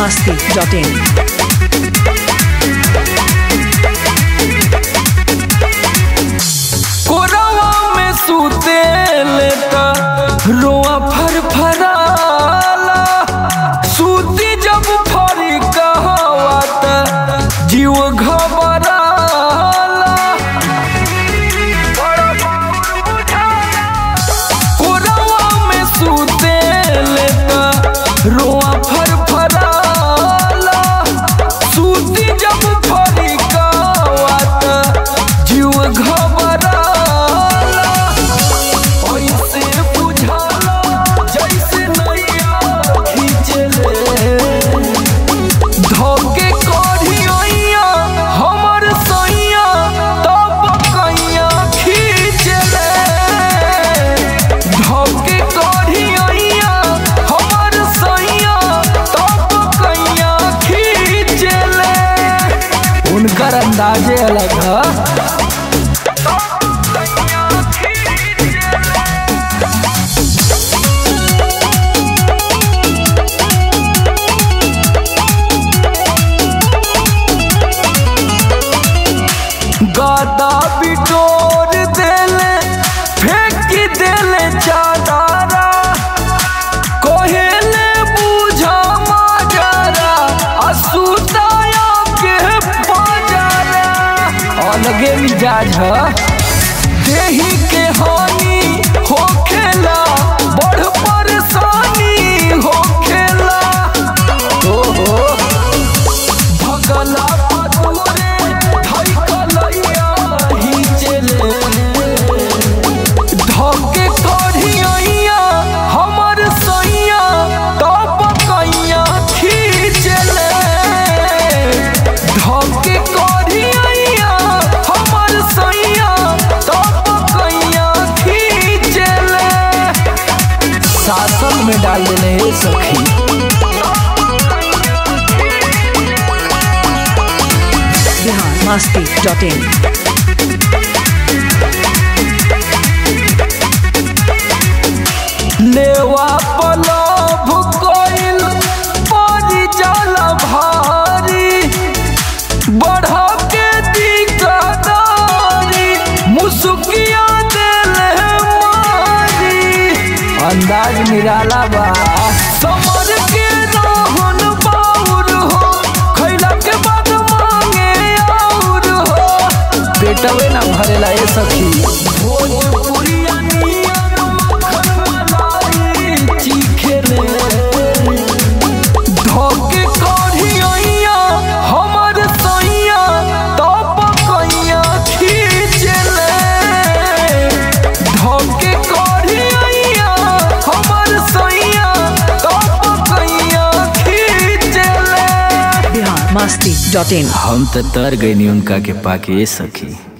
masti.in. कोरवा में सूते लेता रोआ फरफराला सूती जब फरी कहवा त जीव घबराला कोरवा में सूते लेता रोआ फरफराला सूती जब फरी कहवा त जीव घबराला ऐसे बुझाला जैसे नैया खींचले धोके कढ़िया हमर सैया तब कैया खींचले धोके कढ़िया हमर सैया तब कैया खींचले उनकर अंदाजे अलग है गादा बिटोर देले फेंक देले चादारा कोहेले बुझा माजरा असुताया के बाजारा अलगे मिजाज है देही के हानि होखेला बड़ परेशानी होखेला ओहो भगला पतुरे धइकलैया हिचले धके कढ़िया हमर सैया तब कैया खींचले धके कढ़िया हमर सैया तब कैया खींचले शासन में डाल देने हे सखी Bihar masti.in. नेवा पलभ कोइल परी जल भारी बढ़ के दिकदारी मुसुकिया देले मारी अंदाज निराला बा समर के रहन बाउर हो खैला के बाद मांगे और हो पेटवे ना भरेला ए सखी भोजपुरिया नियन मक्खन मलाई चीखेले धोके कढ़िया हमर सैया तब कैया खींचले धोके कढ़िया हमर सैया तब कैया खींचले Bihar masti.in. हम तो तर गई उनका के पाके सखी